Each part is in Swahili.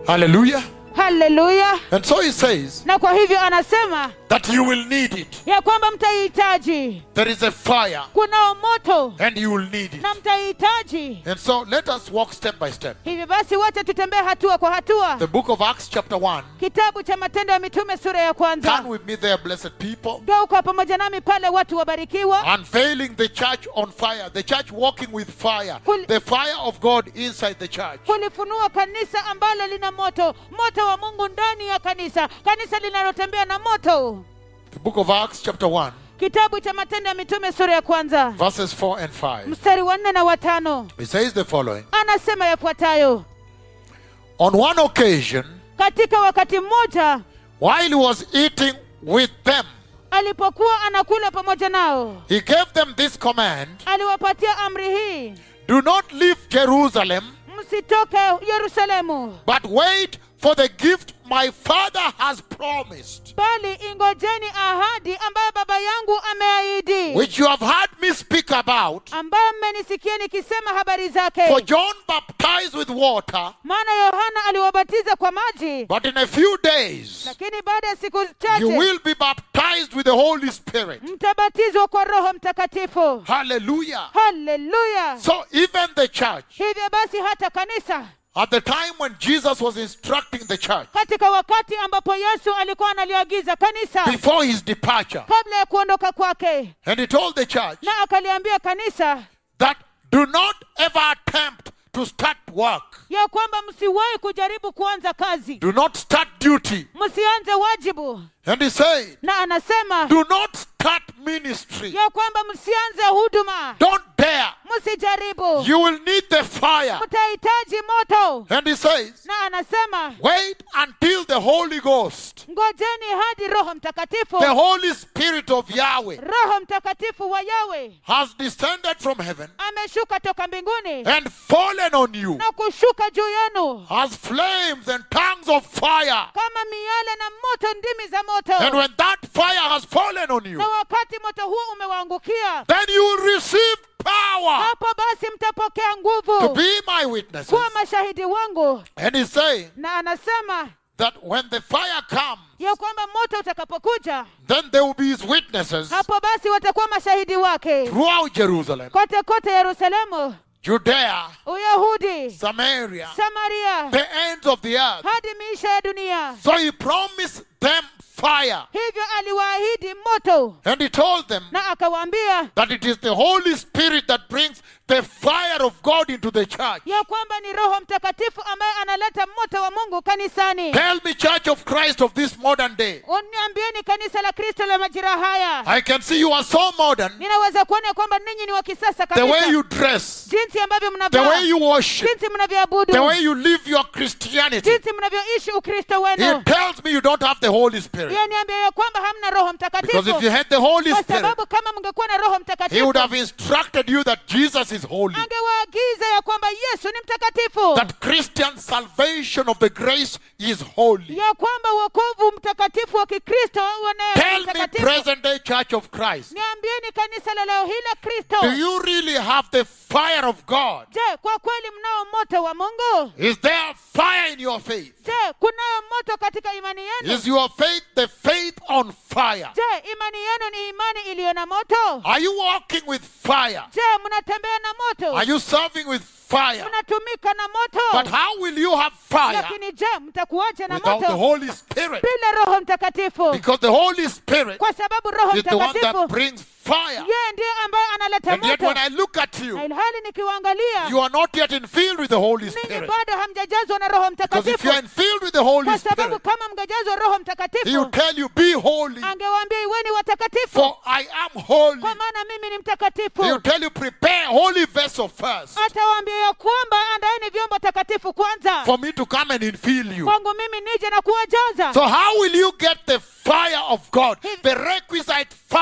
Hallelujah. haleluya And so he says na kwa hivyo anasema that you will need it. ya kwamba mtaihitaji There is a fire kunao moto and you will need it. na mtaihitaji And so let us walk step by step. hivyo basi wacha tutembee hatua kwa hatua The book of Acts, chapter 1. kitabu cha matendo ya mitume sura ya kwanza Turn with me there, blessed people. geuka pamoja nami pale watu wabarikiwa Unveiling the church on fire. The church walking with fire. Kul- The fire of God inside the church. kulifunua kanisa ambalo lina moto moto wa mungu ndani ya kanisa kanisa linalotembea na moto The book of Acts, chapter 1, kitabu cha matendo ya mitume sura ya kwanza verses 4 and 5. mstari wa nne na watano It says the following anasema yafuatayo On one occasion, katika wakati mmoja while he was eating with them, alipokuwa anakula pamoja nao he gave them this command aliwapatia amri hii Do not leave Jerusalem, msitoke yerusalemu but wait for the gift my father has promised, bali ingojeni ahadi ambayo baba yangu ameahidi which you have heard me speak about. ambayo mmenisikia nikisema habari For zake John baptized with water, maana yohana aliwabatiza kwa maji but in a few days lakini baada ya siku you chache will be baptized with the Holy Spirit. mtabatizwa kwa roho mtakatifu Hallelujah. haleluya So even the church, hivyo basi hata kanisa at the time when Jesus was instructing the church, katika wakati ambapo yesu alikuwa analiagiza kanisa before his departure, kabla ya kuondoka kwake and he told the church na akaliambia kanisa that do not ever attempt to start work. ya kwamba msiwahi kujaribu kuanza kazi Do not start duty. msianze wajibu And he said, na anasema do not start ministry. ya kwamba msianze huduma Don't dare. msijaribu You will need the fire. mtahitaji moto And he says, na anasema wait until the Holy Ghost, ngojeni hadi roho mtakatifu the Holy Spirit of Yahweh, roho mtakatifu wa yawe has descended from heaven ameshuka toka mbinguni and fallen on you na kushuka juu yenu as flames and tongues of fire. kama miale na moto ndimi za And moto when that fire has fallen on you, na wakati moto huo umewaangukia then you will receive power hapo basi mtapokea to nguvu be my witnesses. kuwa mashahidi wangu And he's saying na anasema that when the fire comes, ya kwamba moto utakapokuja then they will be his witnesses hapo basi watakuwa mashahidi wake throughout Jerusalem, kote kote yerusalemu Judea, uyahudi Samaria, samaria the ends of the earth. hadi miisho ya dunia So he promised them fire. hivyo aliwaahidi moto And he told them na akawaambia that it is the Holy Spirit that brings the fire of God into the church. ya kwamba ni roho mtakatifu ambaye analeta moto wa mungu kanisani Tell me, Church of Christ of this modern day. uniambieni kanisa la kristo la majira haya I can see you are so modern. ninaweza kuona ya kwamba ninyi ni wa kisasa The way kabisa you dress, jinsi ambavyo the mnavaa way you worship, jinsi mnavyoabudu the way you live your Christianity. jinsi mnavyoishi ukristo He wenu tells me you don't have the Holy Spirit. hiyo niambia ya kwamba hamna roho Because if mtakatifu you had the Holy kwa Spirit, sababu kama mngekuwa na roho He mtakatifu would have instructed you that Jesus is holy. angewaagiza ya kwamba yesu ni mtakatifu That Christian salvation of the grace is holy. ya kwamba wokovu mtakatifu wa kikristo wa neema ni Tell me, mtakatifu present day Church of Christ, niambieni kanisa la leo hii la kristo do you really have the fire of God? je kwa kweli mnao moto wa mungu Is there fire in your faith? je kunayo moto katika imani yenu Is your faith the faith on fire? je imani yenu ni imani iliyo na moto Are you walking with fire? je mnatembea na moto Are you serving with fire? mnatumika na But moto how will you have fire lakini je mtakuacha na without the moto Holy Spirit? bila roho mtakatifu Because the Holy Spirit kwa sababu roho is the one mtakatifu that brings fire. yeye ndiye ambaye analeta And yet when moto I look at you, na ilhali nikiwaangalia you are not yet in filled with the Holy ninyi Spirit. bado hamjajazwa na roho Because if mtakatifu you are in filled with the Holy kwa sababu Spirit, kama mngejazwa roho He will mtakatifu tell you, be holy, angewaambia iweni watakatifu for I am holy. kwa maana mimi ni He will mtakatifu tell you, prepare a holy vessel first atawaambia ya kwamba andaeni vyombo takatifu kwanza for me to come and infill you. kwangu mimi nije na kuwajaza So how will you get the fire of God, the requisite fire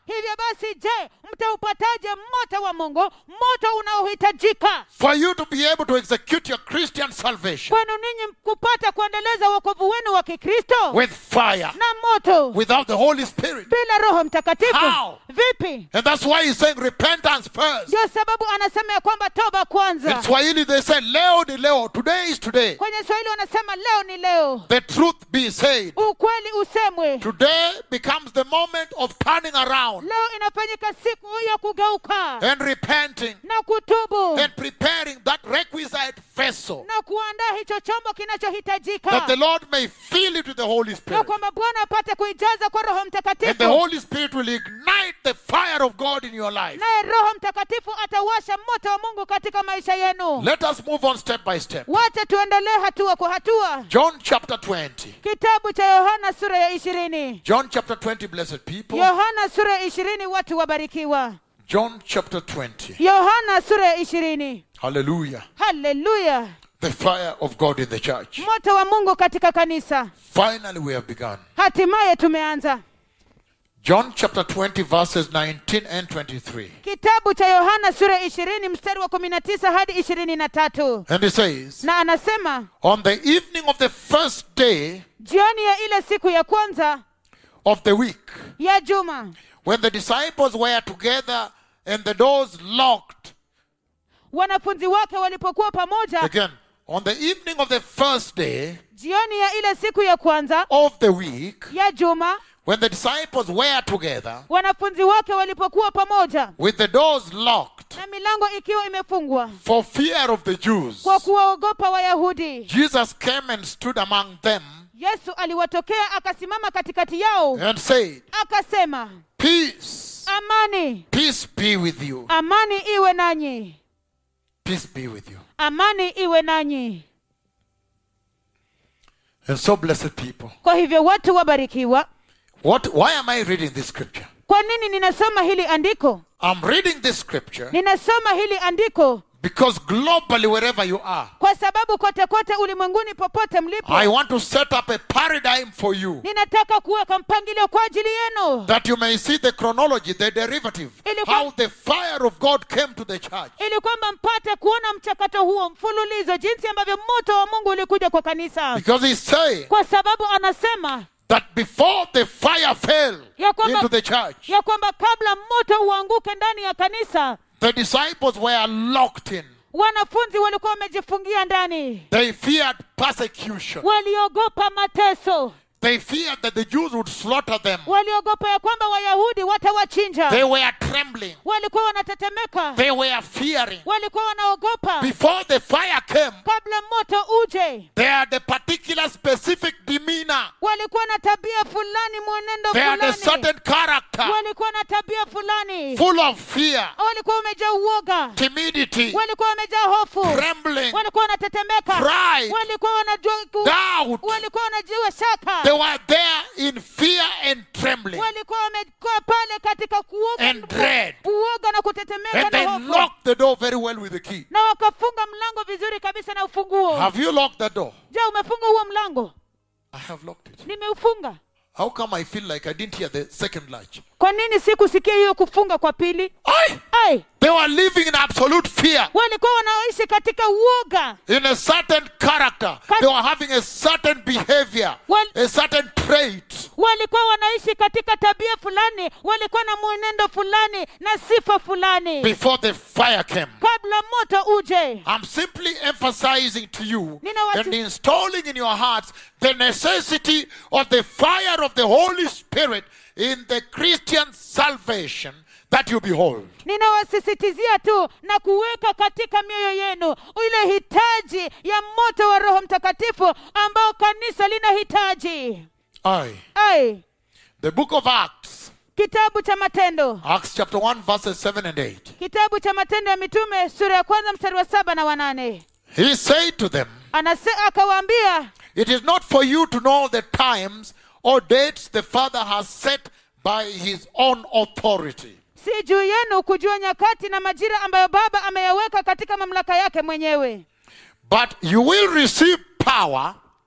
hivyo basi je mtaupataje moto wa mungu moto unaohitajika for you to be able to execute your Christian salvation kwenu ninyi kupata kuendeleza wokovu wenu wa kikristo with fire, na moto without the Holy Spirit? bila roho mtakatifu How? vipi And that's why he's saying repentance first. ndio sababu anasema ya kwamba toba In kwanza Swahili, they say, Leo ni leo, today is today. kwenye swahili wanasema leo ni leo The truth be said. ukweli usemwe Today becomes the moment of turning around leo inafanyika siku ya kugeuka and repenting na kutubu and preparing that requisite vessel na kuandaa hicho chombo kinachohitajika that the Lord may fill it with the Holy na Spirit. kwamba bwana apate kuijaza kwa roho And the mtakatifu Holy Spirit will ignite the fire of God in your life. naye roho mtakatifu atawasha moto wa mungu katika maisha yenu Let us move on step by step. wacha tuendelee hatua kwa hatua John chapter 20. kitabu cha yohana sura ya ishirini John chapter 20, blessed people. yohana sura ya ishirini watu wabarikiwa John chapter 20. yohana sura ya ishirini Hallelujah. haleluya The fire of God in the church. moto wa mungu katika kanisa Finally, we have begun. hatimaye tumeanza John chapter 20, verses 19 and 23. kitabu cha yohana sura ya ishirini mstari wa kumi na tisa hadi ishirini na tatu And he says, na anasema On the evening of the first day jioni ya ile siku ya kwanza of the week, ya juma when the disciples were together and the doors locked, wanafunzi wake walipokuwa pamoja again, on the evening of the first day jioni ya ile siku ya kwanza of the week, ya juma when the disciples were together wanafunzi wake walipokuwa pamoja with the doors locked na milango ikiwa imefungwa for fear of the Jews, kwa kuwaogopa wayahudi Jesus came and stood among them yesu aliwatokea akasimama katikati yao and said, akasema Peace, amani peace be with you. amani iwe nanyi Peace be with you. amani iwe nanyi And so, blessed people, kwa hivyo watu wabarikiwa what? Why am I reading this scripture? kwa nini ninasoma hili andiko I'm reading this scripture ninasoma hili andiko because globally, wherever you are, kwa sababu kote kote ulimwenguni popote mlipo I want to set up a paradigm for you ninataka kuweka mpangilio kwa ajili yenu that you may see the chronology, the derivative, Ilikuwa- how the fire of God came to the church. ili kwamba mpate kuona mchakato huo mfululizo jinsi ambavyo moto wa mungu ulikuja kwa kanisa Because he's saying kwa sababu anasema that before the fire fell Ya kwamba- into the church, ya kwamba kabla moto uanguke ndani ya kanisa the disciples were locked in. wanafunzi walikuwa wamejifungia ndani They feared persecution. waliogopa mateso They feared that the Jews would slaughter them. waliogopa ya kwamba wayahudi watawachinja They were trembling. walikuwa wanatetemeka They were fearing. walikuwa wanaogopa Before the fire came, kabla moto uje they had a particular specific demeanor. walikuwa na tabia fulani mwenendo They had a fulani certain character walikuwa na tabia fulani full of fear, walikuwa wamejaa uoga timidity, walikuwa wamejaa hofu trembling, walikuwa wanatetemeka Pride. walikuwa wanajua ku- doubt. walikuwa wanajua shaka They were there in fear and trembling. walikuwa wamekaa pale katika kuoga And dread. kuoga na kutetemeka And they na hofu locked the door very well with the key. na wakafunga mlango vizuri kabisa na ufunguo Have you locked the door? je umefunga huo mlango I have locked it. nimeufunga How come I feel like I didn't hear the second latch? kwa nini sikusikia hiyo kufunga kwa pili Aye. ai They were living in absolute fear, walikuwa wanaoishi katika uoga in a certain character. They were having a certain behavior, Well- a certain trait. walikuwa wanaishi katika tabia fulani walikuwa na mwenendo fulani na sifa fulani before the fire came. kabla moto uje I'm simply emphasizing to you Nina wasi- and installing in your hearts the necessity of the fire of the Holy Spirit in the Christian salvation that you behold. ninawasisitizia tu na kuweka katika mioyo yenu ile hitaji ya moto wa roho mtakatifu ambao kanisa linahitaji Aye. ai The book of Acts, kitabu cha matendo Acts chapter 1, verses 7 and 8. kitabu cha matendo ya mitume sura ya kwanza mstari wa saba na wanane He said to them, Anase, akawaambia It is not for you to know the times or dates the Father has set by his own authority. si juu yenu kujua nyakati na majira ambayo baba ameyaweka katika mamlaka yake mwenyewe But you will receive power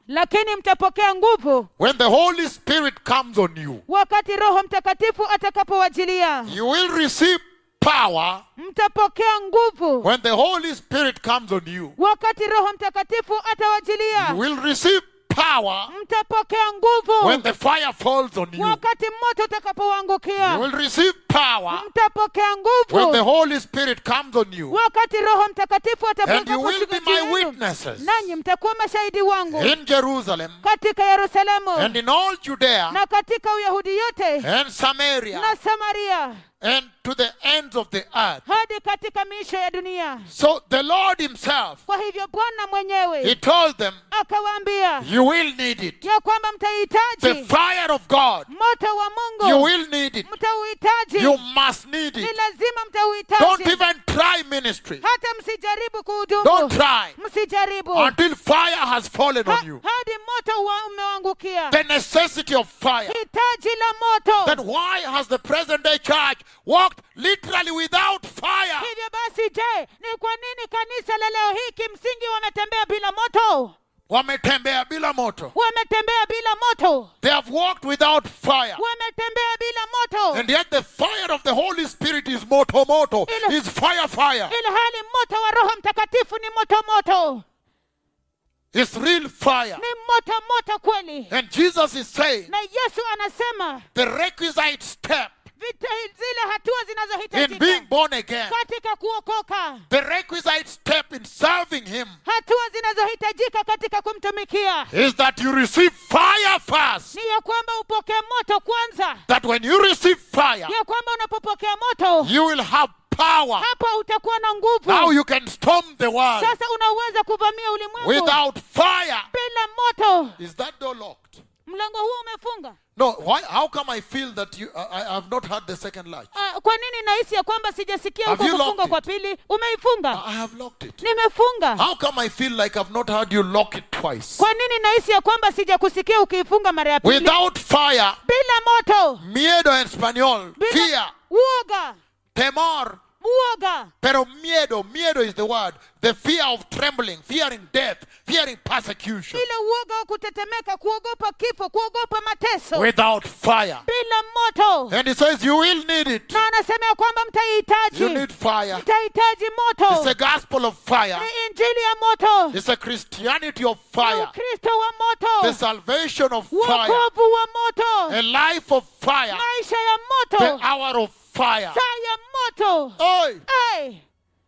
lakini mtapokea nguvu when the Holy Spirit comes on you. wakati roho mtakatifu atakapowajilia You will receive power mtapokea nguvu when the Holy Spirit comes on you. wakati roho mtakatifu You atawajilia will receive power mtapokea nguvu when the fire falls on you. wakati moto utakapowaangukia You will receive power mtapokea when the nguvu Holy Spirit comes on you. wakati roho mtakatifu And you will be atakaposhuka my juu yenu. witnesses nanyi mtakuwa mashahidi wangu in Jerusalem katika yerusalemu and in all Judea na katika uyahudi yote and Samaria na samaria and to the ends of the earth. hadi katika miisho ya dunia So the Lord Himself, kwa hivyo bwana He mwenyewe told them, akawaambia You will need it. ya kwamba The mtahitaji fire of God, moto wa you mungu will need it. mtauhitaji You must need ni it. lazima Don't mtauhitaji even try ministry. hata msijaribu Don't kuhudumu try msijaribu until fire has fallen Ha- on you. hadi moto wa- umewangukia The necessity of fire. hitaji la moto Then why has the present day church walked literally without fire? hivyo basi je ni kwa nini kanisa la leo hii kimsingi wametembea bila moto Wametembea bila moto. wametembea bila moto They have walked without fire. wametembea bila moto And yet the fire of the Holy Spirit is moto moto, Ile- is fire fire. ili hali moto wa roho mtakatifu ni moto moto It's real fire. ni moto moto kweli And Jesus is saying na yesu anasema the requisite step vita, zile hatua in being zinazohitajika born again, katika kuokoka the requisite step in serving Him hatua zinazohitajika katika kumtumikia is that you receive fire first. ni ya kwamba upokee moto kwanza That when you receive fire, ya kwamba unapopokea moto you will have power. hapo utakuwa na Now nguvu you can storm the world. sasa unaweza kuvamia ulimwengu Without fire, bila moto is that door locked? mlango huo umefunga No. Why? How come I feel that you? I, I have not had the second latch. Ah, kwa nini nahisi ya kwamba sijasikia Have huko you kufunga locked kwa pili umeifunga I have locked it. nimefunga How come I feel like I've not heard you lock it twice? kwa nini nahisi ya kwamba sijakusikia ukiifunga mara ya pili Without fire, bila moto miedo en español, bila fear, uoga temor. uoga Pero miedo, miedo is the word. The fear of trembling, fearing death, fearing persecution. ile uoga wa kutetemeka kuogopa kifo kuogopa mateso Without fire. bila moto And he says you will need it. na anasema ya kwamba mtahitaji You need fire. mtahitaji It's moto a gospel of fire. ni injili ya moto It's a Christianity of ni fire. ukristo wa The moto salvation of fire. wokovu wa moto A life of fire. maisha ya The moto hour of fire. saa ya moto Oi. Ai,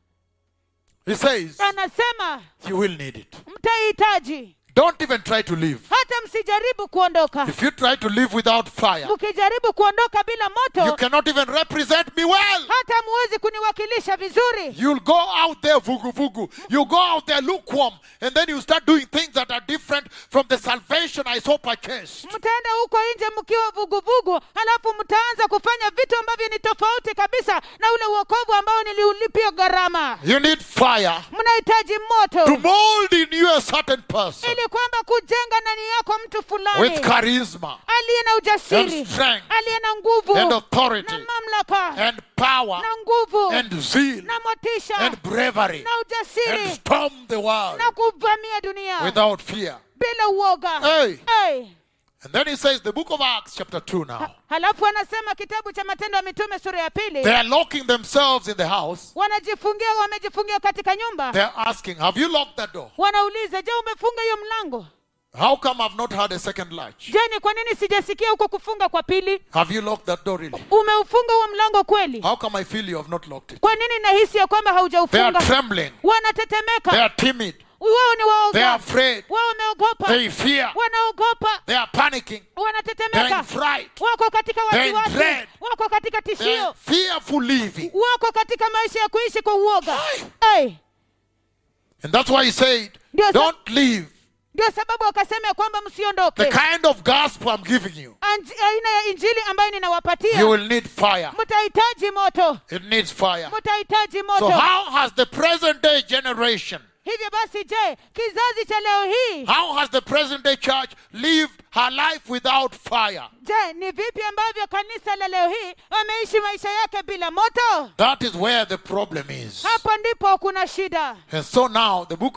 He says anasema you will need it. mtahitaji Don't even try to live. hata msijaribu kuondoka If you try to live without fire, mkijaribu kuondoka bila you moto cannot even represent me well. hata muwezi kuniwakilisha vizuri You'll go out there vugu vugu. You go out there lukewarm, and then you start doing things that are different from the salvation I so purchased. mtaenda huko nje mkiwa vuguvugu halafu mtaanza kufanya vitu ambavyo ni tofauti kabisa na ule uokovu ambao niliulipia gharama You need fire mnahitaji to moto mold in you a certain person ili kwamba kujenga ndani yako mtu fulani with charisma aliye na ujasiri and strength aliye na nguvu and authority na mamlaka and power na nguvu and zeal na motisha and bravery na and ujasiri storm the world na kuvamia dunia without fear. bila uoga Hey. hey. And then he says, the book of Acts, chapter 2 now. halafu anasema kitabu cha matendo ya mitume sura ya pili They are locking themselves in the house. wanajifungia wamejifungia katika nyumba They're asking, Have you locked that door? wanauliza je umefunga hiyo mlango How come I've not had a second latch? je ni kwa nini sijasikia huko kufunga kwa pili Have you locked that door really? umeufunga huo mlango kweli How come I feel you have not locked it? kwa nini nahisi ya kwamba They are haujaufunga trembling. They wanatetemeka are timid. wao ni They are waoga afraid. wao wameogopa They fear. wanaogopa They are panicking. They are wanatetemeka in fright. wako katika They're in wasiwasi dread. wako katika They are tishio fearful living. wako katika maisha ya kuishi kwa uoga Ai. hey. And that's why he said, Ndio sa- Don't leave. ndio sababu wakasema ya kwamba The msiondoke kind of gospel I'm giving you. Anj- aina ya injili ambayo You ninawapatia will need fire. mtahitaji moto It needs fire. mtahitaji So, moto how has the present day generation, hivyo basi je kizazi cha leo hii how has the present day church lived her life without fire? je ni vipi ambavyo kanisa la leo hii wameishi maisha yake bila moto That is where the problem is. hapo ndipo kuna shida And so now, the book of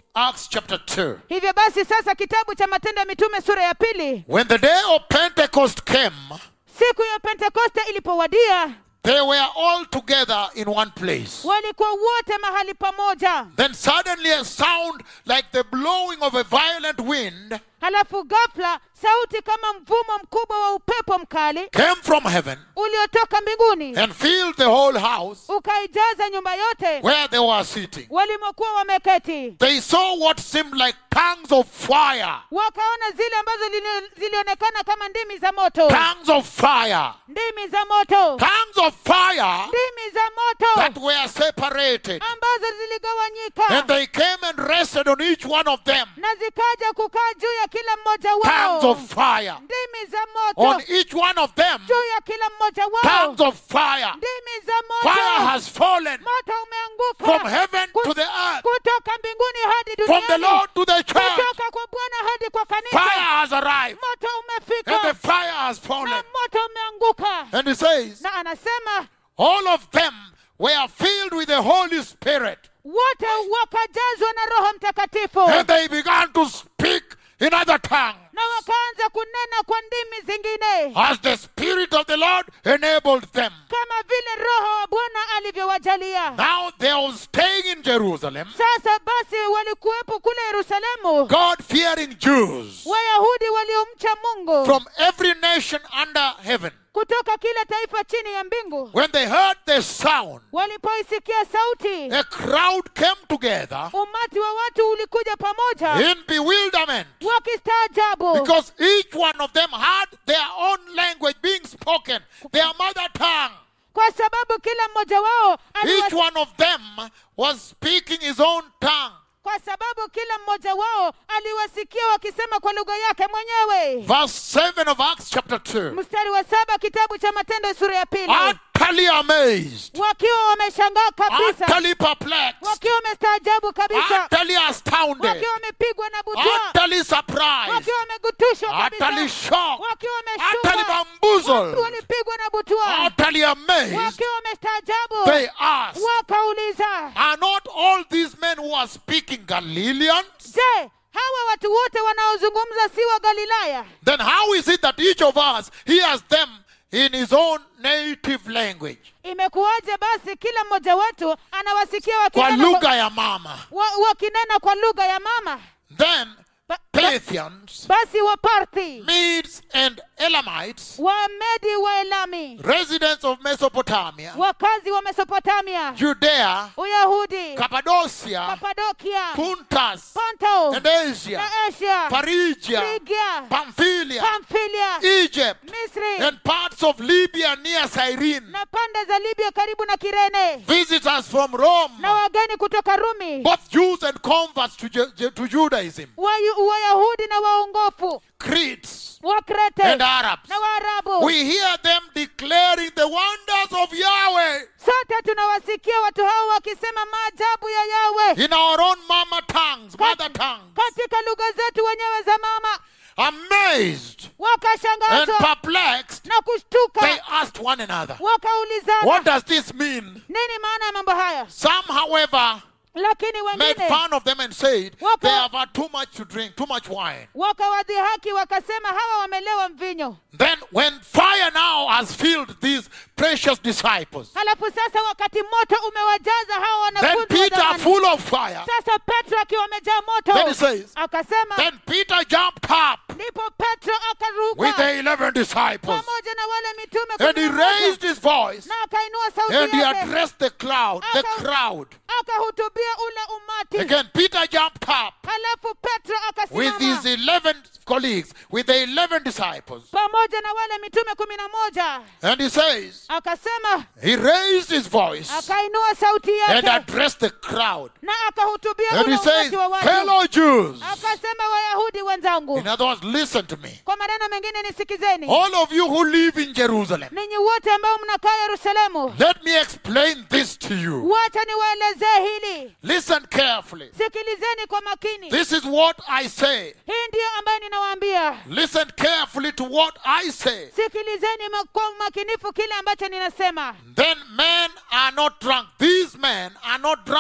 Acts chapter 2. hivyo basi sasa kitabu cha matendo ya mitume sura ya pili When the day of Pentecost came, siku ya pentekoste ilipowadia they were all together in one place. walikuwa wote mahali pamoja Then suddenly a sound like the blowing of a violent wind halafu ghafla sauti kama mvumo mkubwa wa upepo mkali came from heaven uliotoka mbinguni and filled the whole house ukaijaza nyumba yote where they were sitting. walimokuwa wameketi They saw what seemed like tongues of fire. wakaona zile ambazo zili- zilionekana kama ndimi za moto Tongues of fire. ndimi za moto Tongues of fire ndimi za that moto were separated. ambazo And ziligawanyika they came and rested on each one of them. na zikaja kukaa juu ya kila mmoja Tongues wao of fire. ndimi za On moto each one of them. juu ya kila mmoja wao Tongues of fire. ndimi za Fire moto has fallen moto from umeanguka heaven to the earth, kutoka mbinguni hadi from the duniani Lord to the church. kutoka kwa bwana hadi kwa Fire kanisa has arrived, moto and the umefika fire has na fallen. moto umeanguka And he says, na anasema all of them were filled with the Holy Spirit, wote wakajazwa na roho mtakatifu and they began to speak in other tongues na wakaanza kunena kwa ndimi zingine as the Spirit of the Lord enabled them. kama vile roho wa bwana alivyowajalia Now they were staying in Jerusalem, sasa basi walikuwepo kule yerusalemu God fearing Jews wayahudi waliomcha mungu from every nation under heaven. kutoka kila taifa chini ya mbingu When they heard the sound, walipoisikia sauti a crowd came together umati wa watu ulikuja pamoja in bewilderment wakistaajabu because each one of them had their own language being spoken, their mother tongue. kwa sababu kila mmoja wao Each aliwas... one of them was speaking his own tongue. kwa sababu kila mmoja wao aliwasikia wakisema kwa lugha yake mwenyewe Verse 7 of Acts chapter 2. mstari wa saba kitabu cha matendo sura ya pili Utterly amazed, wakiwa wameshangaa kabisa utterly perplexed, wakiwa wamestaajabu kabisa utterly astounded, wakiwa wamepigwa na butwa utterly surprised, wakiwa wamegutushwa utterly kabisa shocked, wakiwa utterly wameshtuka bamboozled, walipigwa na butwa utterly amazed. wakiwa wamestaajabu They asked, wakauliza Are not all these men who are speaking Galileans? je hawa watu wote wanaozungumza si wa galilaya Then how is it that each of us hears them in his own native language? imekuwaje basi kila mmoja wetu anawasikia Kwa wakinena kwa, lugha ya mama. wa, wakinena kwa lugha ya mama Then ba, ba, Parthians, basi waparthi Medes and Elamites, wamedi wa elami residents of Mesopotamia, wakazi wa mesopotamia Judea, uyahudi Cappadocia, kapadokia Puntus, ponto and Asia, na asia Phrygia, frigia Pamphylia, pamfilia Egypt, misri and parts of Libya near Cyrene. na pande za libya karibu na kirene Visitors from Rome, na wageni kutoka rumi both Jews and converts to, Ju- Ju- to Judaism, Wayu- wayahudi na waongofu Cretes wakrete and Arabs. na waarabu We hear them declaring the wonders of Yahweh sote tunawasikia watu hao wakisema maajabu ya yawe in our own mama tongues, mother tongues, katika lugha zetu wenyewe za mama amazed and wakashangazwa perplexed. na kushtuka They asked one another, wakaulizana What does this mean? nini maana ya mambo haya Some, however, lakini made wengine fun of them and said Waka- they have had too much to drink, too much wine. wakawadhihaki wakasema hawa wamelewa mvinyo Then, when fire now has filled these precious disciples, halafu sasa wakati moto umewajaza hawa then wanafunzi wa Peter, zamani. full of fire, sasa petro akiwa amejaa then he moto says, akasema Then Peter jumped up ndipo petro with akaruka the 11 disciples pamoja na wale mitume and he kumi na moja. raised his voice na akainua sauti and he yake addressed the crowd, the Aka- crowd. akahutubia ule umati Again, Peter jumped up halafu petro with his akasimama 11 colleagues, with the 11 disciples, pamoja na wale mitume kumi na moja and he says, akasema he raised his voice akainua sauti and yake addressed the crowd. na akahutubia And ule he says, umati wa watu Fellow Jews, akasema wayahudi wenzangu in other words, listen to me. kwa maneno mengine nisikizeni All of you who live in Jerusalem, ninyi wote ambao mnakaa yerusalemu let me explain this to you. wacha niwaelezee hili Listen carefully. sikilizeni kwa makini This is what I say. hii ndiyo ambayo ninawaambia Listen carefully to what I say. sikilizeni ma- kwa umakinifu kile ambacho ninasema Then men are not drunk. These men are not drunk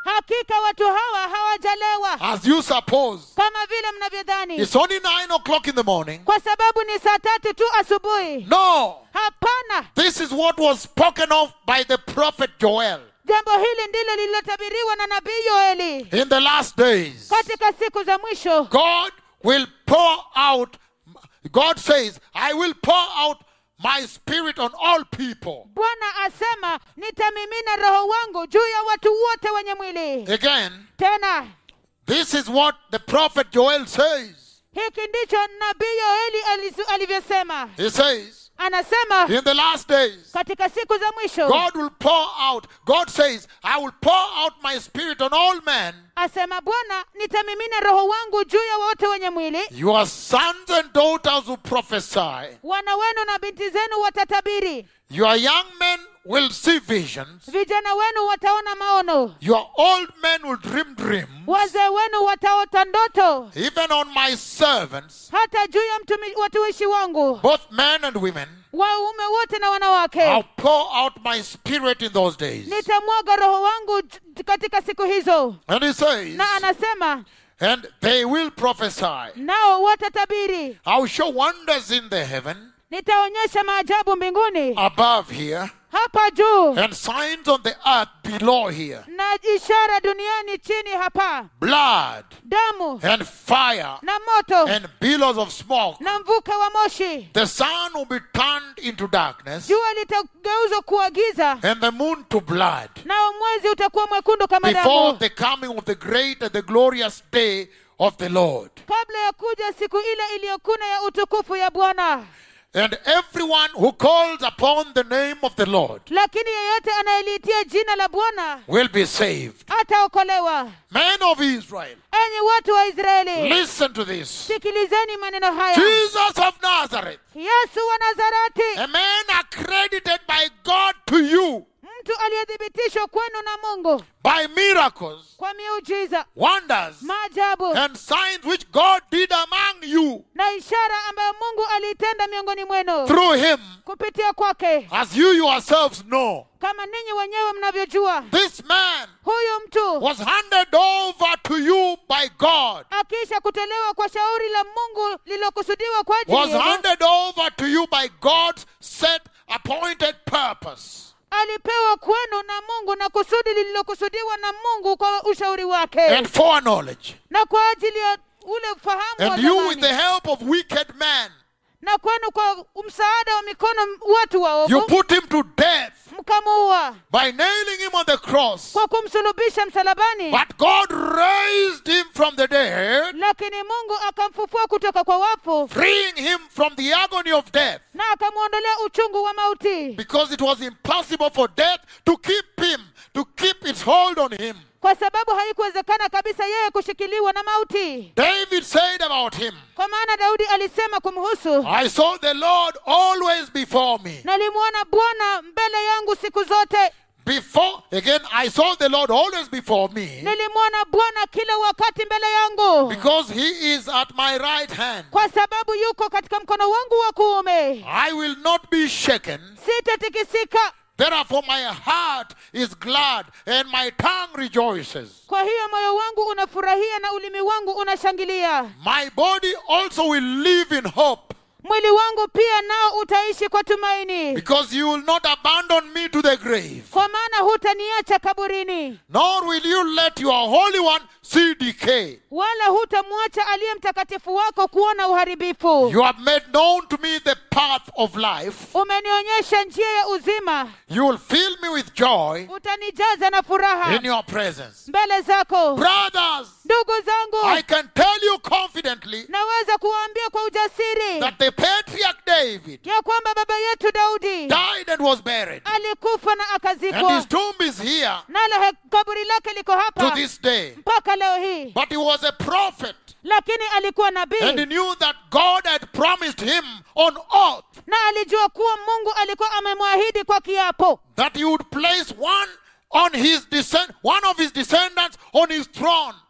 hakika watu hawa hawajalewa as you suppose. kama vile mnavyodhani It's only nine o'clock in the morning. kwa sababu ni saa tatu tu asubuhi No, hapana this is what was spoken of by the prophet Joel jambo hili ndilo lililotabiriwa na nabii yoeli in the last days. katika siku za mwisho God will pour out, God says, I will pour out my spirit on all people. bwana asema nitamimina roho wangu juu ya watu wote wenye mwili Again, tena this is what the prophet Joel says. hiki ndicho nabii yoeli alizu- alivyosema He says, anasema in the last days, katika siku za mwisho God will pour out, God says, I will pour out my spirit on all men. asema bwana nitamimina roho wangu juu ya wote wenye mwili Your sons and daughters will prophesy. wana wenu na binti zenu watatabiri Your young men will see visions. vijana wenu wataona maono Your old men will dream dreams. wazee wenu wataota ndoto Even on my servants, hata juu ya mtumi- watumishi wangu both men and women, waume wote na wanawake I'll pour out my spirit in those days. nitamwaga roho wangu j- katika siku hizo And he says, na anasema and they will prophesy. nao watatabiri I'll show wonders in the heaven nitaonyesha maajabu mbinguni above here hapa juu and signs on the earth below here na ishara duniani chini hapa blood damu and fire na moto and billows of smoke. na mvuke wa moshi The sun will be turned into darkness jua litageuzwa kuwa giza and the moon to blood nao mwezi utakuwa mwekundu kama before damu the coming of the great and the glorious day of the Lord. kabla ya kuja siku ile iliyokuna ya utukufu ya bwana And everyone who calls upon the name of the Lord lakini yeyote anayeliitia jina la bwana will be saved. ataokolewa Men of Israel, enyi watu wa israeli listen to this. sikilizeni maneno haya Jesus of Nazareth, yesu wa nazareti a man accredited by God to you mtu aliyethibitishwa kwenu na mungu by miracles, kwa miujiza wonders, maajabu and signs which God did among you na ishara ambayo mungu aliitenda miongoni mwenu through him, kupitia kwake as you yourselves know. kama ninyi wenyewe mnavyojua This man huyu mtu was handed over to you by God, akiisha kutolewa kwa shauri la mungu lililokusudiwa kwa ajili was yenu, handed over to you by God's set appointed purpose. alipewa kwenu na mungu na kusudi lililokusudiwa na mungu kwa ushauri wake and foreknowledge. na kwa ajili ya ule ufahamu wa And you, with the zamani help of wicked men, na kwenu kwa msaada wa mikono watu you waovu put him to death mkamuua by nailing him on the cross. kwa kumsulubisha msalabani But God raised him from the dead, lakini mungu akamfufua kutoka kwa wafu freeing him from the agony of death, na akamwondolea uchungu wa mauti because it was impossible for death to keep him, to keep its hold on him. kwa sababu haikuwezekana kabisa yeye kushikiliwa na mauti David said about him, kwa maana daudi alisema kumhusu I saw the Lord always before me. nalimwona bwana mbele yangu siku zote Before, again, I saw the Lord always before me, nilimwona bwana kila wakati mbele yangu because he is at my right hand. kwa sababu yuko katika mkono wangu wa kuume I will not be shaken. sitatikisika Therefore, my heart is glad and my tongue rejoices. kwa hiyo moyo wangu unafurahia na ulimi wangu unashangilia My body also will live in hope, mwili wangu pia nao utaishi kwa tumaini because you will not abandon me to the grave, kwa maana hutaniacha kaburini nor will you let your Holy One see decay. wala hutamwacha aliye mtakatifu wako kuona uharibifu You have made known to me the path of life. umenionyesha njia ya uzima You will fill me with joy utanijaza na furaha in your presence. mbele zako Brothers, ndugu zangu I can tell you confidently naweza kuwaambia kwa ujasiri that the patriarch David ya kwamba baba yetu daudi died and was buried, alikufa na and akazikwa his tomb is here nalo he- kaburi lake liko to hapa this day. mpaka leo hii But he was a prophet, lakini alikuwa and he nabii knew that God had promised him on oath na alijua kuwa mungu alikuwa amemwahidi kwa kiapo that he would place one on his descend, one of his descendants on his throne.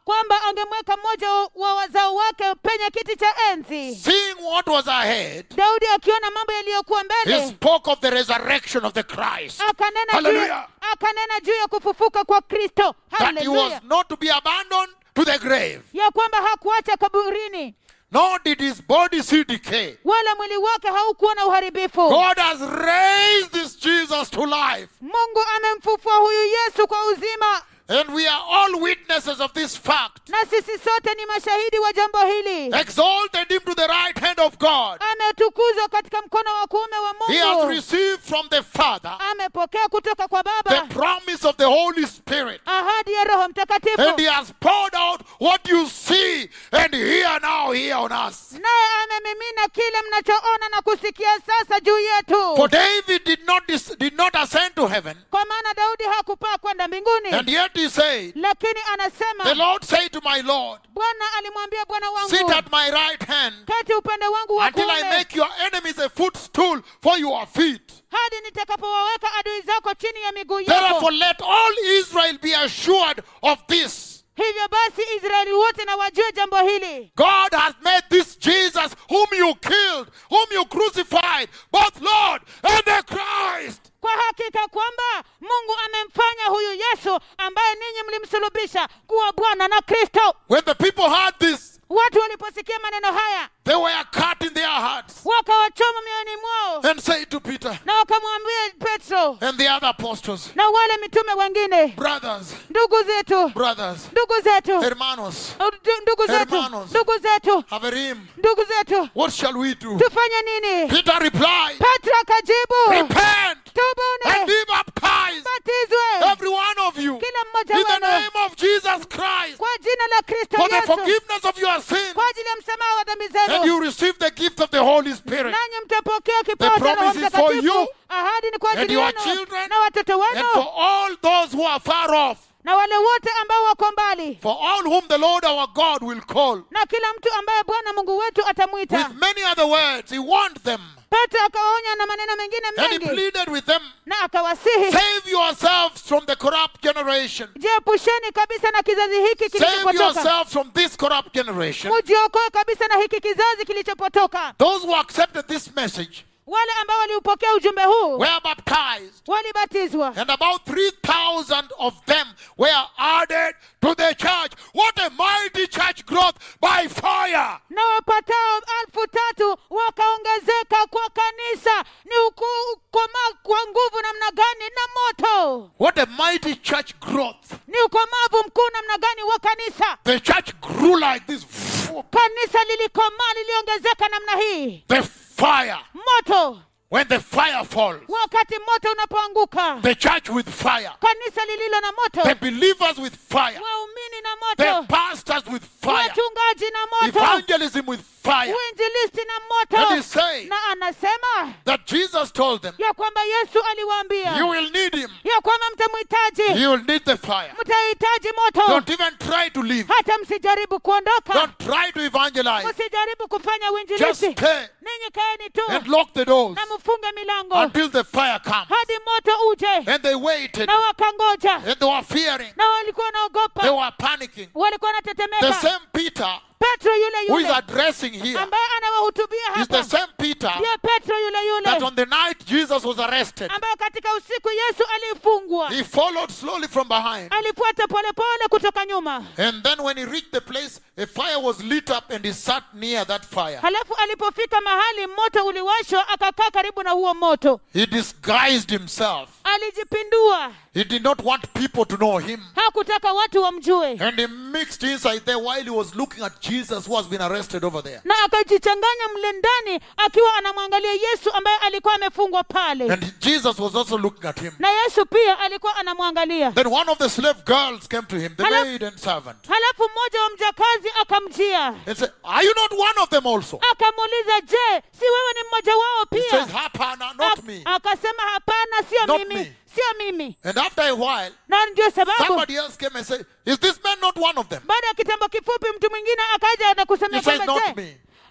kwamba angemweka mmoja wa wazao wake penye kiti cha enzi seeing what was ahead, daudi akiona mambo yaliyokuwa he mbele spoke of the resurrection of the Christ. akanena juu, Hallelujah. akanena juu ya kufufuka kwa kristo That he was haleluya not to be abandoned to the grave, ya kwamba hakuacha kaburini nor did his body see decay. wala mwili wake haukuwa na uharibifu God has raised this Jesus to life. mungu amemfufua huyu yesu kwa uzima And we are all witnesses of this fact. na sisi sote ni mashahidi wa jambo hili Exalted him to the right hand of God. ametukuzwa katika mkono wa kuume wa He has mungu received from the Father amepokea kutoka kwa the baba promise of the Holy Spirit. ahadi ya roho mtakatifu And he has poured out what you see and hear now here on us. naye amemimina kile mnachoona na kusikia sasa juu For yetu David did not, dis- did not ascend to heaven, kwa maana daudi hakupaa kwenda mbinguni and yet he said, lakini The anasema Lord said to my Lord, bwana alimwambia bwana Sit wangu at my right hand kati upande wangu wa until I kuume make your enemies a footstool for your feet. hadi nitakapowaweka adui zako chini ya miguu Therefore, yako let all Israel be assured of this. hivyo basi israeli wote na wajue jambo hili God has made this Jesus, whom you killed, whom you crucified, both Lord and the Christ. kwa hakika kwamba mungu amemfanya huyu yesu ambaye ninyi mlimsulubisha kuwa bwana na kristo When the people heard this, watu waliposikia maneno haya they were cut in their hearts wakawachoma mioyoni mwao and said to Peter na wakamwambia petro and the other apostles, na wale mitume wengine Brothers, ndugu zetu brothers, ndugu zetu hermanos, ndu- ndugu zetu Hermanos. ndugu zetu Haverim, ndugu zetu what shall we do? tufanye nini Peter replied, petro akajibu Repent and tubuni be baptized, batizwe every one of you, kila mmoja in the wenu name of Jesus Christ, kwa jina la kristo for the yesu forgiveness of your sins, kwa ajili ya msamaha wa dhambi and zenu you receive the gift of the Holy Spirit. nanyi mtapokea kipawa cha roho promise is for you mtakatifu ahadi ni kwa and ajili your yenu children na watoto And for wenu all those who are far off, na wale wote ambao wako mbali for all whom the Lord our God will call. na kila mtu ambaye bwana mungu wetu atamwita With many other words, he warned them petro akawaonya na maneno mengine and he mengi pleaded with them na akawasihi save yourselves from the corrupt generation. jiepusheni kabisa na kizazi hiki Save kilichopotoka yourselves from this corrupt generation. mujiokoe kabisa na hiki kizazi kilichopotoka Those who accepted this message wale ambao waliupokea ujumbe huu were baptized, walibatizwa and about 3,000 of them were added to the church. What a mighty church growth by fire! na wapatao elfu tatu wakaongezeka kwa kanisa ni ukuu ukomaa kwa nguvu namna gani na moto What a mighty church growth! ni ukomavu mkuu namna gani wa kanisa The church grew like this. kanisa lilikomaa liliongezeka namna hii The fire. moto When the fire falls, wakati moto unapoanguka the church with fire, kanisa lililo na the moto believers with fire, waumini na the moto pastors with fire, wachungaji na moto evangelism with fire. uinjilisti na And moto he's saying na anasema that Jesus told them, ya kwamba yesu aliwaambia You will need him. ya kwamba mtamhitaji You will need the fire. mtahitaji moto Don't even try to leave. hata msijaribu kuondoka Don't try to evangelize. msijaribu kufanya Just uinjilisti stay ninyi kaeni tu and lock the doors na mfunge milango until the fire comes. hadi moto uje And they waited na wakangoja and they were fearing. na walikuwa They wanaogopa were panicking. walikuwa The wanatetemeka same Peter petro yule who is yule addressing here ambaye anawahutubia is the hapa same Peter ndiye petro yule that yule on the night Jesus was arrested, ambaye katika usiku yesu alifungwa he followed slowly from behind. alifuata polepole kutoka nyuma And then when he reached the place, a fire was lit up and he sat near that fire. halafu alipofika mahali moto uliwashwa akakaa karibu na huo moto He disguised himself. alijipindua He did not want people to know him. hakutaka watu wamjue And he mixed inside there while he was looking at Jesus who has been arrested over there. na akajichanganya mle ndani akiwa anamwangalia yesu ambaye alikuwa amefungwa pale And Jesus was also looking at him. na yesu pia alikuwa anamwangalia Then one of the slave girls came to him, the Hello? maid and servant, halafu mmoja wa mjakazi akamjia and said, Are you not one of them also? akamuuliza je si wewe ni mmoja wao He says, pia Hapana, not Ak- me. akasema hapana sio Not mimi me. sio mimi And after a while, na ndio sababu somebody else came and said, Is this man not one of them? baada ya kitambo kifupi mtu mwingine akaja na He kusemea says, kwamba Not je me.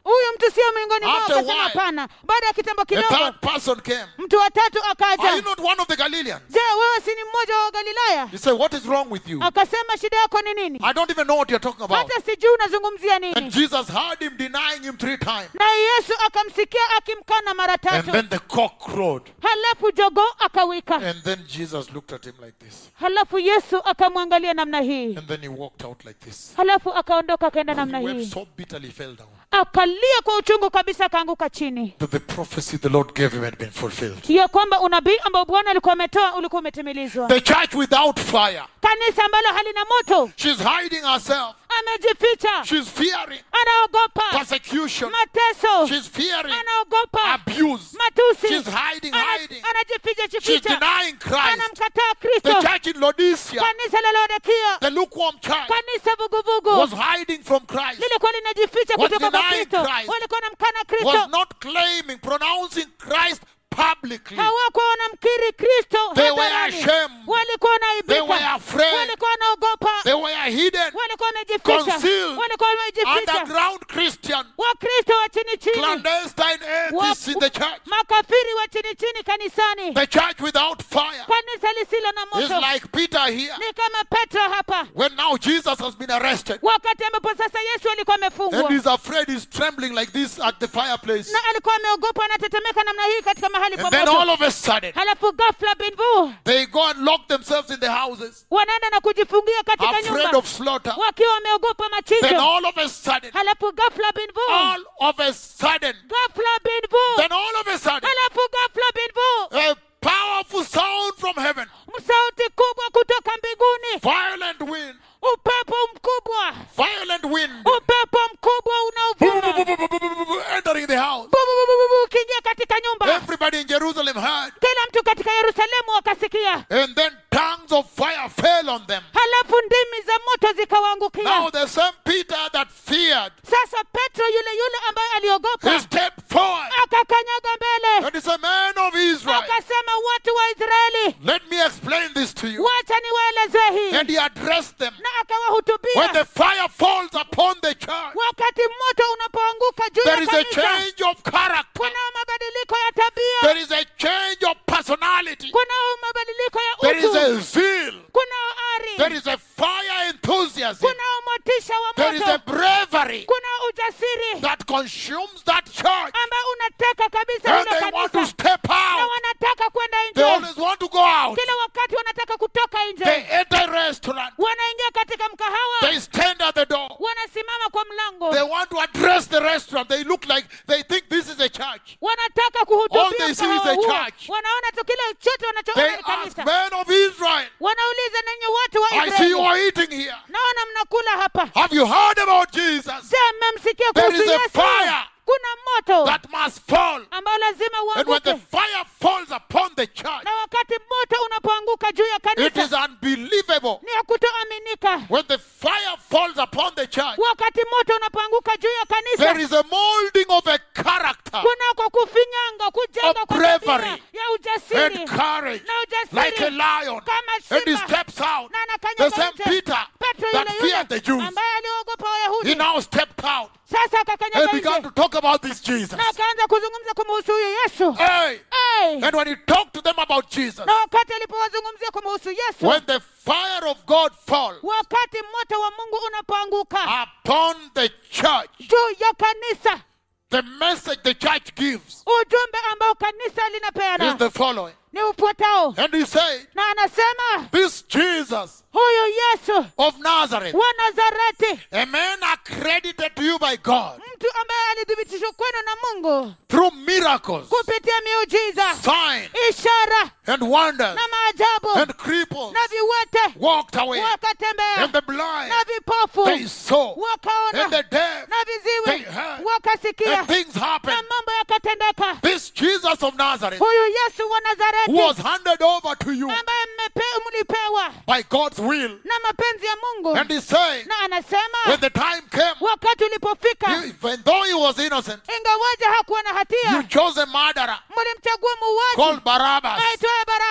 huyu mtu sio miongoni mwao After a akasema while, hapana baada ya kitambo A kidogo third person came. mtu wa tatu Are you akaja not one of the Galileans? je wewe si ni mmoja wa galilaya He said, What is wrong with you? akasema shida yako ni nini I don't even know what you're talking about. hata sijui unazungumzia And nini Jesus heard him denying him three times. naye yesu akamsikia akimkana mara And tatu then the cock crowed. halafu jogo akawika And then Jesus looked at him like this. halafu yesu akamwangalia namna hii And then he walked out like this. halafu akaondoka akaenda He namna wept hii so bitterly, he fell down. akalia kwa uchungu kabisa akaanguka chini That the prophecy the Lord gave him had been fulfilled. ya kwamba unabii ambao bwana alikuwa ametoa ulikuwa umetimilizwa The church without fire. kanisa ambalo halina moto She's hiding herself. amejificha She's fearing anaogopa persecution. mateso She's fearing anaogopa abuse. matusi She's hiding, Ana- hiding. anajificha She's jificha denying Christ. anamkataa The kristo church in Laodicea, kanisa la laodikia the lukewarm church, kanisa vuguvugu was hiding from Christ, lilikuwa linajificha Was kutoka kwa denying kristo Christ. walikuwa namkana was kristo not claiming, pronouncing Christ publicly. hawakuwa wanamkiri kristo They were hadharani. ashamed. walikuwa They were wanaibika afraid. walikuwa wanaogopa They were hidden, walikuwa wamejificha Concealed. walikuwa wamejificha underground Christian, wakristo wa chini chini clandestine atheists in the church. makafiri wa chini chini kanisani The church without fire kanisa lisilo na is moto like Peter here. ni kama petro hapa When now Jesus has been arrested wakati ambapo sasa yesu alikuwa and amefungwa he's afraid, he's trembling like this at the fireplace. na alikuwa ameogopa anatetemeka namna hii katika mahali pa And then all moto of a sudden, halafu ghafla binvu they go and lock themselves in the houses, wanaenda na kujifungia katika afraid nyumba of slaughter. wakiwa wameogopa Then machinjo all of a sudden, halafu ghafla binvu all of a sudden, ghafla binvu then all of a sudden, halafu ghafla binvu a powerful sound from heaven, sauti kubwa kutoka mbinguni violent wind, upepo mkubwa violent wind, upepo mkubwa unaovuma entering the house. Bu- bu- bu- bu- bu- ukiingia katika nyumba Everybody in Jerusalem heard. kila mtu katika yerusalemu wakasikia And then tongues of fire fell on them. halafu ndimi za moto zikawaangukia Now the same Peter that feared, sasa petro yule yule ambaye he aliogopa stepped forward akakanyaga mbele and he said, Man of Israel, akasema watu wa israeli let me explain this to you. wacha niwaelezee hii And he addressed them. na akawahutubia When the fire falls upon the church, wakati moto unapoanguka juu ya there is a kanisa change of character. kunao mabadiliko ya tabia There is a change of personality. kunao mabadiliko ya There is utu a zeal. kunao There ari is a fire enthusiasm. kunao motisha wa There is a moto bravery kunao ujasiri that consumes that church. ambao unateka kabisa And hilo they want to kanisa step na out. wanataka kwenda They nje always want to go out. kila wakati wanataka kutoka They nje enter a restaurant. wanaingia katika mkahawa They stand at the door. wanasimama kwa mlango They want to address the restaurant. They look like they think this is a church. wanataka All kuhutubia they see is mkahawa a huo church. wanaona tu kile chote They wanachoona ni ask kanisa men of Israel. wanauliza ninyi watu wa I see you israeli are eating here. naona mnakula hapa Have you heard about Jesus? je mmemsikia There kuhusu is a yesu fire kuna moto that must fall. ambao lazima And when the uanguke fire falls upon the church, na wakati moto unapoanguka juu ya it is kanisa unbelievable. ni ya kutoaminika When the fire falls upon the church, wakati moto unapoanguka juu ya there kanisa is a molding of a character kunako kufinyanga kujenga Of kwa bravery tabia ya ujasiri and courage na ujasiri like a lion. kama And he simba steps out. na The anakanyaga same nje Peter petro that yule feared the yule Jews, ambaye aliogopa he wayahudi now stepped out sasa and akakanyaga began nje to talk about this Jesus. na akaanza kuzungumza kumhusu huyu yesu Hey! Hey! And when he talked to them about Jesus, na wakati alipowazungumzia kumhusu yesu when the fire of God falls wakati moto wa mungu unapoanguka upon the church, juu ya kanisa the message the church gives ujumbe ambao kanisa is linapeana the following. ni ufuatao And he said, na anasema This Jesus huyu yesu of Nazareth, wa nazareti a man accredited to you by God mtu ambaye alithibitishwa kwenu na mungu through miracles, kupitia miujiza signs, ishara and wonders, na maajabu and cripples na viwete walked away, wakatembea and the blind na vipofu they saw, and wakaona the deaf, na viziwi they heard, wakasikia and things na happened. mambo yakatendeka This Jesus of Nazareth huyu yesu wa nazareti was handed over to you ambaye mmepe- mlipewa by God's will. na mapenzi ya mungu And he's saying, na anasema when the time came, wakati ulipofika he- even though he was innocent, ingawaja hakuwa na you hatia chose a murderer mlimchagua muuaji called Barabbas. aitwaye barabas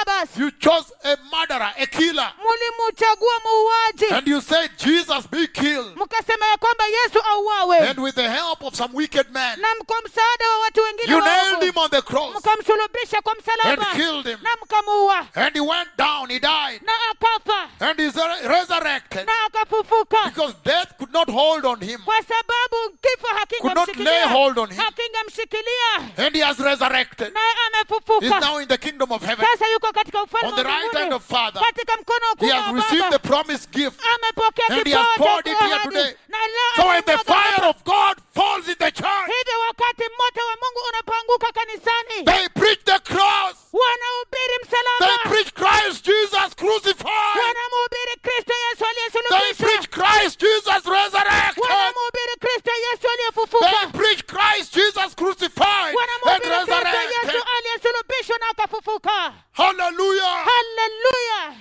You chose a murderer, a killer. mulimuchagua muuaji And you said, Jesus be killed. mkasema ya kwamba yesu auawe And with the help of some wicked man, na kwa msaada wa watu wengine you waovu, nailed him on the cross mkamsulubisha kwa and msalaba killed him. na mkamuua And he went down, he died. na akafa And he's re- resurrected. na akafufuka Because death could not hold on him. kwa sababu kifo Could not lay hold on him. hakingamshikilia And he has resurrected. naye He's amefufuka now in the kingdom of heaven. sasa yuko katika ufalme On the wa right hand mbinguni of Father. katika mkono wa He kuume has wa received the baba promised gift. amepokea And he has kipawa poured cha it here ahadi. today. na leo So when the anamwaga fire hapa. of God falls in the church, hivyo wakati moto wa mungu unapoanguka kanisani they preach the cross. wanahubiri They msalaba preach Christ Jesus crucified. wanamhubiri kristo yesu They aliyesulubishwa preach Christ Jesus resurrected. wanamhubiri kristo yesu They aliyefufuka preach Christ Jesus crucified and wanamhubiri kristo resurrected. yesu aliyesulubishwa na akafufuka Hallelujah. haleluya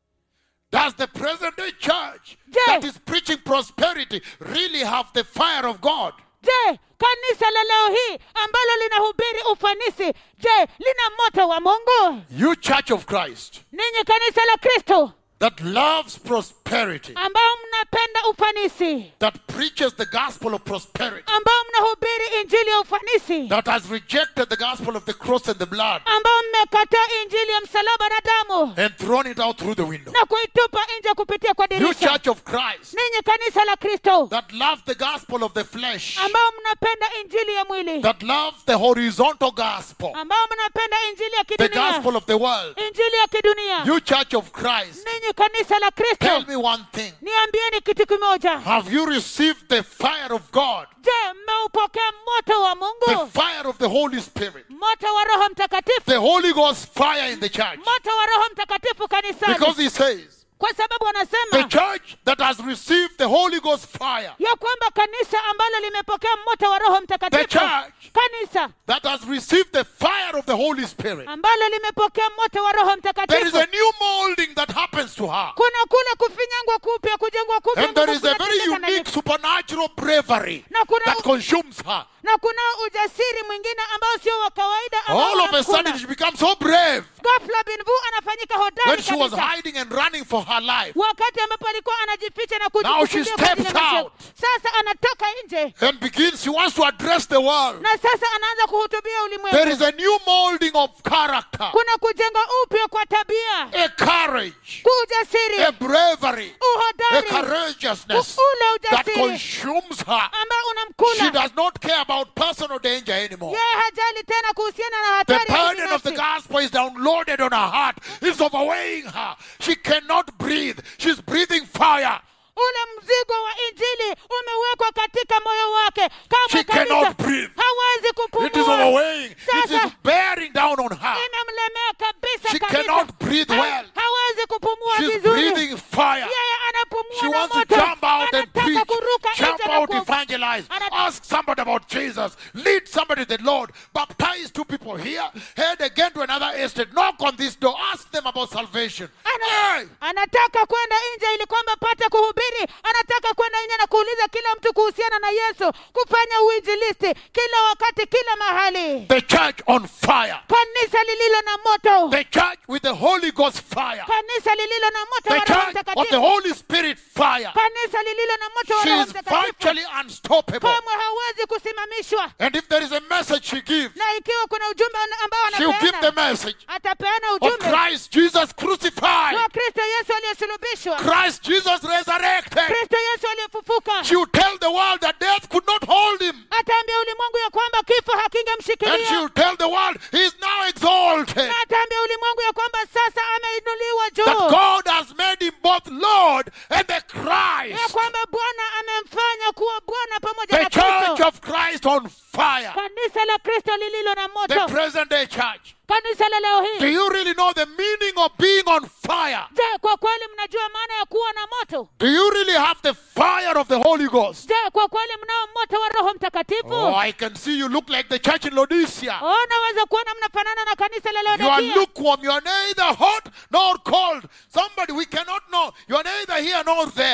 Does the present day church Je. that is preaching prosperity really have the fire of God? je kanisa la leo hii ambalo linahubiri ufanisi je lina moto wa mungu You, Church of Christ, ninyi kanisa la kristo that loves prosperity, ambao mnapenda ufanisi that preaches the gospel of prosperity, ambao mnahubiri injili ya ufanisi that has rejected the gospel of the cross and the blood ambao mmekataa injili ya msalaba na damu and thrown it out through the window. na kuitupa nje kupitia kwa You, dirisha Church of Christ, ninyi kanisa la kristo that love the gospel of the flesh, ambao mnapenda injili ya mwili that love the horizontal gospel, ambao mnapenda injili ya the kidunia gospel of the world. injili ya kidunia You, Church of Christ, ninyi kanisa la tell kristo me one thing. niambieni kitu kimoja Have you received the fire of God, je mmeupokea moto wa the mungu fire of the Holy Spirit, moto wa roho mtakatifu the Holy Ghost fire in the church? moto wa roho mtakatifu kanisani Because he says, kwa sababu the anasema church that has received the Holy Ghost fire, ya kwamba kanisa ambalo limepokea moto wa roho the mtakatifu church kanisa that has received the fire of the Holy Spirit, ambalo limepokea moto wa roho there is mtakatifu a new molding that happens to her. kuna kule kufinyangwa kupya kujengwa kupya And there nguvu is a very kunatendeka ndani unique supernatural bravery na kuna that consumes her. na kuna ujasiri mwingine ambao sio wa kawaida ambao All of a sudden, unamkuna. she becomes so brave ghafla binvu anafanyika when hodari she was kabisa hiding and running for her life. wakati ambapo alikuwa anajificha na Now she kujifungia kwa ajili ya steps maisha. out. sasa anatoka nje And begins, she wants to address the world. na sasa anaanza kuhutubia There is ulimwengu a new molding of character, kuna kujenga upya kwa tabia a courage, ujasiri a bravery, a uhodari courageousness ule that ujasiri consumes her. ambao She unamkula does not care about personal danger anymore. yeye hajali tena kuhusiana na The hatari ya burden of the kibinafsi. gospel is downloaded on her heart. It's overweighing her. She cannot breathe. She's breathing fire. ule mzigo wa injili umewekwa katika moyo wake She kama kabisa cannot breathe. hawezi It is kupumua overweighing. It is Sasa- bearing down on her. inamlemea kabisa She kabisa. cannot breathe Ha- well. hawezi kupumua She's vizuri breathing fire. yeye anapumua She na wants to moto jump out and anataka preach, kuruka jump nje na out, ku- evangelize, Ana- ask somebody about Jesus, lead somebody to the Lord, baptize two people here, head again to another estate, knock on this door, ask them about salvation. Ana- Hey! anataka kwenda nje ili kwamba pate kuhubiri anataka kwenda nje na kuuliza kila mtu kuhusiana na yesu kufanya uinjilisti kila wakati kila mahali The church on fire. kanisa lililo na moto The church with the Holy Ghost fire. kanisa lililo na moto The wa roho church of the mtakatifu Holy Spirit fire. kanisa lililo na moto wa She roho is mtakatifu virtually unstoppable. kamwe hawezi kusimamishwa And if there is a message she gives, na ikiwa kuna ujumbe ana- ambao she'll give the anapeana message atapeana of ujumbe Christ Jesus crucified, wa kristo yesu aliyesulubishwa Christ Jesus resurrected. kristo yesu aliyefufuka She will tell the world that death could not hold him. ataambia ulimwengu ya kwamba kifo And she hakingemshikilia will tell the world he is now exalted. na ataambia ulimwengu ya kwamba sasa ameinuliwa That juu God has made him both Lord and the ya Christ. kwamba bwana amemfanya kuwa bwana pamoja The na church kristo of Christ on fire. kanisa la kristo lililo na The moto present day church. kanisa la leo Do hii you really know the meaning of being on fire? je kwa kweli mnajua maana ya kuwa na moto Do you really have the fire of the Holy Ghost? je kwa kweli mnao moto wa roho mtakatifu Oh, I can see you look like the church in Laodicea. Oh, naweza kuona mnafanana na kanisa la You are Laodikia. lukewarm. You are neither hot nor cold. Somebody we cannot know. You are neither here nor there.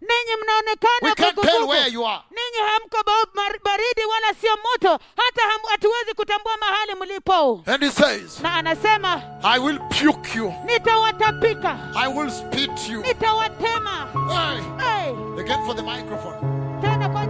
ninyi We mnaonekana can't tell vuguvugu. where you are. ninyi hamko ba- mar- baridi wala sio moto hata ham- hatuwezi kutambua mahali mlipo And he says, na anasema I will puke you. nitawatapika I will spit you. nitawatema Hey, hey, again for the microphone. tena kwa